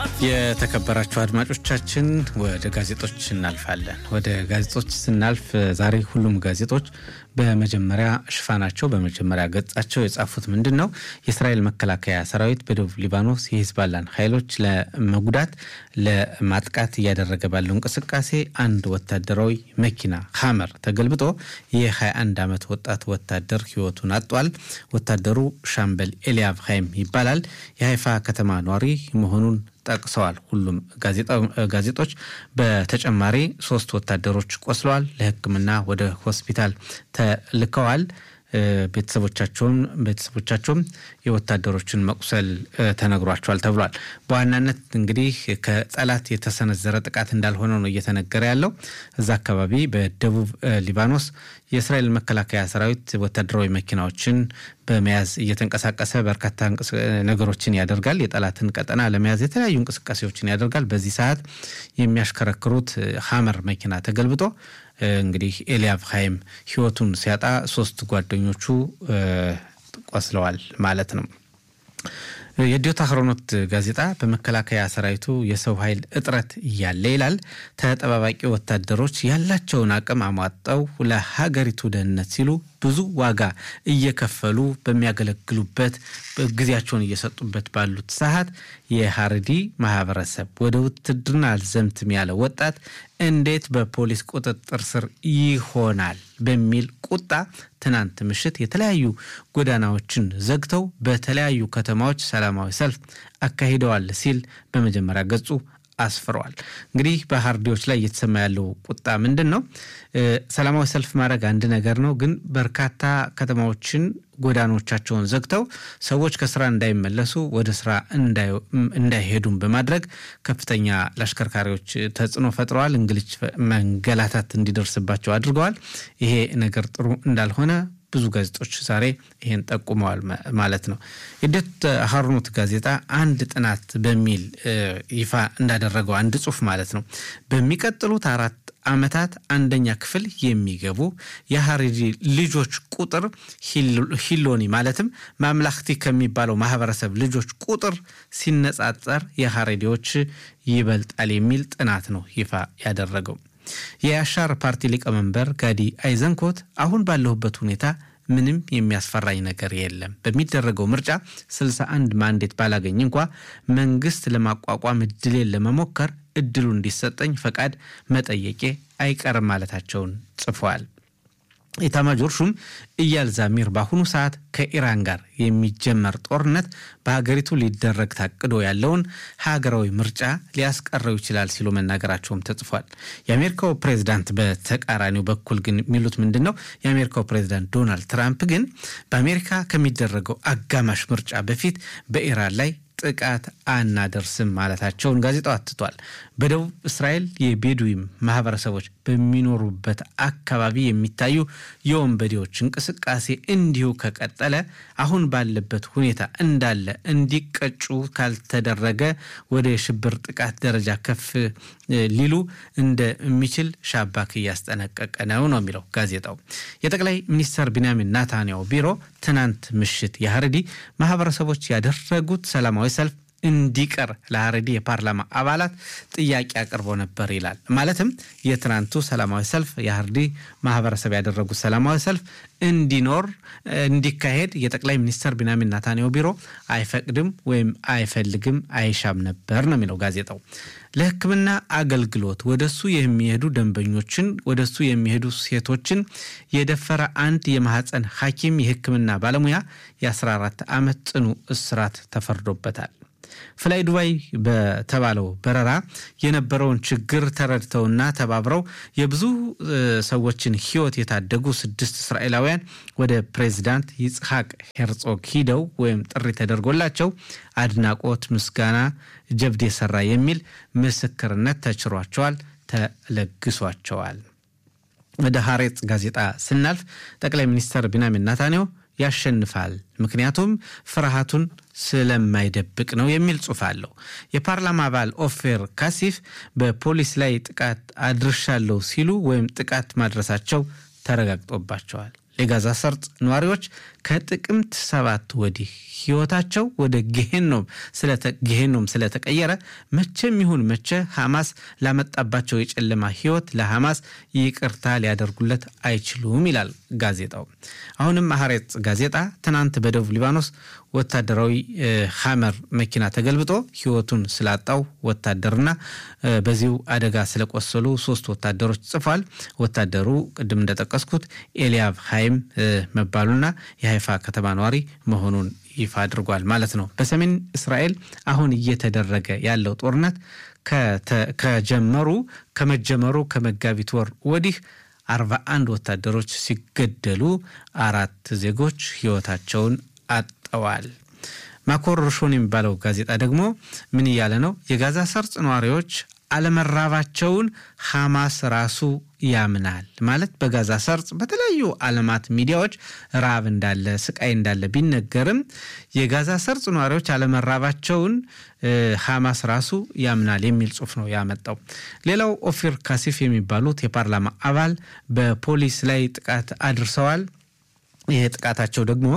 የተከበራችሁ አድማጮቻችን ወደ ጋዜጦች እናልፋለን። ወደ ጋዜጦች ስናልፍ ዛሬ ሁሉም ጋዜጦች በመጀመሪያ ሽፋናቸው በመጀመሪያ ገጻቸው የጻፉት ምንድን ነው? የእስራኤል መከላከያ ሰራዊት በደቡብ ሊባኖስ የሂዝባላን ኃይሎች ለመጉዳት ለማጥቃት እያደረገ ባለው እንቅስቃሴ አንድ ወታደራዊ መኪና ሀመር ተገልብጦ የ21 ዓመት ወጣት ወታደር ህይወቱን አጧል። ወታደሩ ሻምበል ኤልያብ ሀይም ይባላል። የሀይፋ ከተማ ኗሪ መሆኑን ጠቅሰዋል። ሁሉም ጋዜጦች በተጨማሪ ሶስት ወታደሮች ቆስለዋል፣ ለሕክምና ወደ ሆስፒታል ተልከዋል። ቤተሰቦቻቸውም ቤተሰቦቻቸውም የወታደሮችን መቁሰል ተነግሯቸዋል ተብሏል። በዋናነት እንግዲህ ከጠላት የተሰነዘረ ጥቃት እንዳልሆነ ነው እየተነገረ ያለው። እዛ አካባቢ በደቡብ ሊባኖስ የእስራኤል መከላከያ ሰራዊት ወታደራዊ መኪናዎችን በመያዝ እየተንቀሳቀሰ በርካታ ነገሮችን ያደርጋል። የጠላትን ቀጠና ለመያዝ የተለያዩ እንቅስቃሴዎችን ያደርጋል። በዚህ ሰዓት የሚያሽከረክሩት ሀመር መኪና ተገልብጦ እንግዲህ ኤልያብ ሀይም ህይወቱን ሲያጣ ሶስት ጓደኞቹ ቆስለዋል ማለት ነው። የዲዮታ አህሮኖት ጋዜጣ በመከላከያ ሰራዊቱ የሰው ኃይል እጥረት እያለ ይላል ተጠባባቂ ወታደሮች ያላቸውን አቅም አሟጠው ለሀገሪቱ ደህንነት ሲሉ ብዙ ዋጋ እየከፈሉ በሚያገለግሉበት ጊዜያቸውን እየሰጡበት ባሉት ሰዓት የሀረዲ ማህበረሰብ ወደ ውትድርና አልዘምትም ያለ ወጣት እንዴት በፖሊስ ቁጥጥር ስር ይሆናል በሚል ቁጣ ትናንት ምሽት የተለያዩ ጎዳናዎችን ዘግተው በተለያዩ ከተማዎች ሰላማዊ ሰልፍ አካሂደዋል ሲል በመጀመሪያ ገጹ አስፍረዋል። እንግዲህ በሀርዲዎች ላይ እየተሰማ ያለው ቁጣ ምንድን ነው? ሰላማዊ ሰልፍ ማድረግ አንድ ነገር ነው፣ ግን በርካታ ከተማዎችን ጎዳኖቻቸውን ዘግተው ሰዎች ከስራ እንዳይመለሱ ወደ ስራ እንዳይሄዱም በማድረግ ከፍተኛ ለአሽከርካሪዎች ተጽዕኖ ፈጥረዋል። እንግልች፣ መንገላታት እንዲደርስባቸው አድርገዋል። ይሄ ነገር ጥሩ እንዳልሆነ ብዙ ጋዜጦች ዛሬ ይሄን ጠቁመዋል ማለት ነው። የዲዮት አህሮኖት ጋዜጣ አንድ ጥናት በሚል ይፋ እንዳደረገው አንድ ጽሑፍ ማለት ነው በሚቀጥሉት አራት ዓመታት አንደኛ ክፍል የሚገቡ የሀረሪ ልጆች ቁጥር ሂሎኒ ማለትም ማምላክቲ ከሚባለው ማህበረሰብ ልጆች ቁጥር ሲነጻጸር የሀረሪዎች ይበልጣል የሚል ጥናት ነው ይፋ ያደረገው። የአሻር ፓርቲ ሊቀመንበር ጋዲ አይዘንኮት አሁን ባለሁበት ሁኔታ ምንም የሚያስፈራኝ ነገር የለም። በሚደረገው ምርጫ 61 ማንዴት ባላገኝ እንኳ መንግስት ለማቋቋም እድሌን ለመሞከር እድሉ እንዲሰጠኝ ፈቃድ መጠየቄ አይቀርም ማለታቸውን ጽፏል። ኢታማጆር ሹም ኢያል ዛሚር በአሁኑ ሰዓት ከኢራን ጋር የሚጀመር ጦርነት በሀገሪቱ ሊደረግ ታቅዶ ያለውን ሀገራዊ ምርጫ ሊያስቀረው ይችላል ሲሉ መናገራቸውም ተጽፏል። የአሜሪካው ፕሬዚዳንት በተቃራኒው በኩል ግን የሚሉት ምንድን ነው? የአሜሪካው ፕሬዚዳንት ዶናልድ ትራምፕ ግን በአሜሪካ ከሚደረገው አጋማሽ ምርጫ በፊት በኢራን ላይ ጥቃት አናደርስም ማለታቸውን ጋዜጣው አትቷል። በደቡብ እስራኤል የቤዱዊም ማህበረሰቦች በሚኖሩበት አካባቢ የሚታዩ የወንበዴዎች እንቅስቃሴ እንዲሁ ከቀጠለ አሁን ባለበት ሁኔታ እንዳለ እንዲቀጩ ካልተደረገ ወደ የሽብር ጥቃት ደረጃ ከፍ ሊሉ እንደሚችል ሻባክ እያስጠነቀቀ ነው ነው የሚለው ጋዜጣው። የጠቅላይ ሚኒስትር ቢንያሚን ናታንያሁ ቢሮ ትናንት ምሽት የሀረዲ ማህበረሰቦች ያደረጉት ሰላማዊ ሰልፍ እንዲቀር ለሀረዲ የፓርላማ አባላት ጥያቄ አቅርቦ ነበር ይላል። ማለትም የትናንቱ ሰላማዊ ሰልፍ የሀረዲ ማህበረሰብ ያደረጉት ሰላማዊ ሰልፍ እንዲኖር እንዲካሄድ የጠቅላይ ሚኒስትር ቢንያሚን ናታንያሁ ቢሮ አይፈቅድም ወይም አይፈልግም አይሻም ነበር ነው የሚለው ጋዜጣው። ለሕክምና አገልግሎት ወደሱ የሚሄዱ ደንበኞችን ወደሱ የሚሄዱ ሴቶችን የደፈረ አንድ የማህፀን ሐኪም የሕክምና ባለሙያ የ14 ዓመት ጽኑ እስራት ተፈርዶበታል። ፍላይ ዱባይ በተባለው በረራ የነበረውን ችግር ተረድተውና ተባብረው የብዙ ሰዎችን ሕይወት የታደጉ ስድስት እስራኤላውያን ወደ ፕሬዚዳንት ይጽሐቅ ሄርጾግ ሂደው ወይም ጥሪ ተደርጎላቸው አድናቆት፣ ምስጋና፣ ጀብድ የሰራ የሚል ምስክርነት ተችሯቸዋል፣ ተለግሷቸዋል። ወደ ሀሬጽ ጋዜጣ ስናልፍ ጠቅላይ ሚኒስትር ቢንያሚን ናታንያሁ ያሸንፋል፣ ምክንያቱም ፍርሃቱን ስለማይደብቅ ነው የሚል ጽሑፍ አለው። የፓርላማ አባል ኦፌር ካሲፍ በፖሊስ ላይ ጥቃት አድርሻለሁ ሲሉ ወይም ጥቃት ማድረሳቸው ተረጋግጦባቸዋል። የጋዛ ሰርጥ ነዋሪዎች ከጥቅምት ሰባት ወዲህ ህይወታቸው ወደ ጌሄኖም ጌሄኖም ስለተቀየረ መቼም ይሁን መቼ ሐማስ ላመጣባቸው የጨለማ ህይወት ለሐማስ ይቅርታ ሊያደርጉለት አይችሉም ይላል ጋዜጣው። አሁንም ሐሬጽ ጋዜጣ ትናንት በደቡብ ሊባኖስ ወታደራዊ ሐመር መኪና ተገልብጦ ህይወቱን ስላጣው ወታደርና በዚሁ አደጋ ስለቆሰሉ ሶስት ወታደሮች ጽፏል። ወታደሩ ቅድም እንደጠቀስኩት ኤልያብ ሀይም መባሉና የሀይፋ ከተማ ነዋሪ መሆኑን ይፋ አድርጓል ማለት ነው። በሰሜን እስራኤል አሁን እየተደረገ ያለው ጦርነት ከጀመሩ ከመጀመሩ ከመጋቢት ወር ወዲህ አርባ አንድ ወታደሮች ሲገደሉ አራት ዜጎች ህይወታቸውን አጠዋል። ማኮር ሮሾን የሚባለው ጋዜጣ ደግሞ ምን እያለ ነው? የጋዛ ሰርጥ ነዋሪዎች አለመራባቸውን ሐማስ ራሱ ያምናል። ማለት በጋዛ ሰርጥ በተለያዩ ዓለማት ሚዲያዎች ራብ እንዳለ ስቃይ እንዳለ ቢነገርም የጋዛ ሰርጥ ነዋሪዎች አለመራባቸውን ሐማስ ራሱ ያምናል የሚል ጽሑፍ ነው ያመጣው። ሌላው ኦፊር ካሲፍ የሚባሉት የፓርላማ አባል በፖሊስ ላይ ጥቃት አድርሰዋል። ይሄ ጥቃታቸው ደግሞ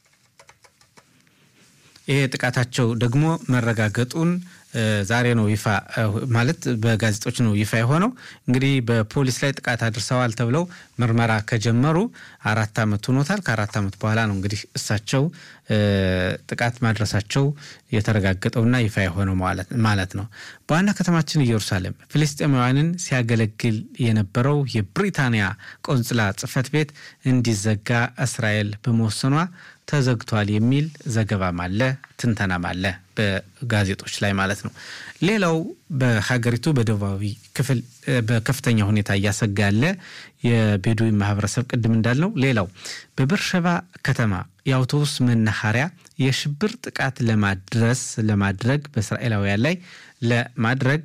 ይሄ ጥቃታቸው ደግሞ መረጋገጡን ዛሬ ነው ይፋ ማለት በጋዜጦች ነው ይፋ የሆነው። እንግዲህ በፖሊስ ላይ ጥቃት አድርሰዋል ተብለው ምርመራ ከጀመሩ አራት ዓመት ሆኖታል። ከአራት ዓመት በኋላ ነው እንግዲህ እሳቸው ጥቃት ማድረሳቸው የተረጋገጠውና ይፋ የሆነው ማለት ነው። በዋና ከተማችን ኢየሩሳሌም ፍልስጤማውያንን ሲያገለግል የነበረው የብሪታንያ ቆንጽላ ጽሕፈት ቤት እንዲዘጋ እስራኤል በመወሰኗ ተዘግቷል የሚል ዘገባም አለ፣ ትንተናም አለ በጋዜጦች ላይ ማለት ነው። ሌላው በሀገሪቱ በደቡባዊ ክፍል በከፍተኛ ሁኔታ እያሰጋ ያለ የቤዱዊ ማህበረሰብ ቅድም እንዳልነው፣ ሌላው በበርሸባ ከተማ የአውቶቡስ መናኸሪያ የሽብር ጥቃት ለማድረስ ለማድረግ በእስራኤላውያን ላይ ለማድረግ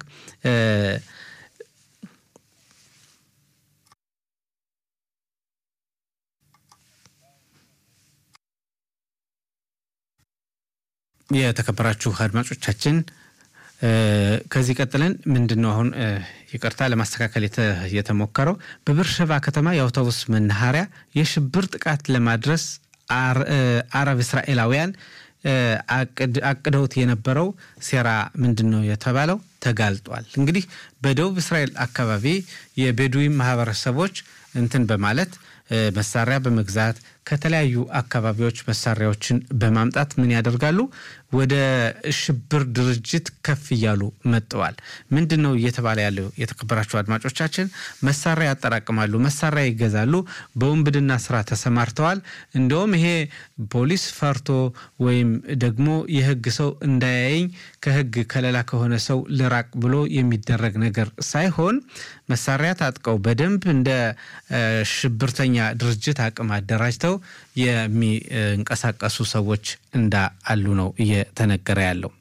የተከበራችሁ አድማጮቻችን ከዚህ ቀጥለን ምንድን ነው አሁን ይቅርታ ለማስተካከል የተሞከረው በብርሸባ ከተማ የአውቶቡስ መናኸሪያ የሽብር ጥቃት ለማድረስ አረብ እስራኤላውያን አቅደውት የነበረው ሴራ ምንድን ነው የተባለው ተጋልጧል። እንግዲህ በደቡብ እስራኤል አካባቢ የቤዱዊ ማህበረሰቦች እንትን በማለት መሳሪያ በመግዛት ከተለያዩ አካባቢዎች መሳሪያዎችን በማምጣት ምን ያደርጋሉ? ወደ ሽብር ድርጅት ከፍ እያሉ መጥተዋል። ምንድን ነው እየተባለ ያለው? የተከበራችሁ አድማጮቻችን መሳሪያ ያጠራቅማሉ፣ መሳሪያ ይገዛሉ፣ በውንብድና ስራ ተሰማርተዋል። እንደውም ይሄ ፖሊስ ፈርቶ ወይም ደግሞ የህግ ሰው እንዳያየኝ ከህግ ከለላ ከሆነ ሰው ልራቅ ብሎ የሚደረግ ነገር ሳይሆን መሳሪያ ታጥቀው በደንብ እንደ ሽብርተኛ ድርጅት አቅም አደራጅተው የሚንቀሳቀሱ ሰዎች እንዳሉ ነው እየተነገረ ያለው።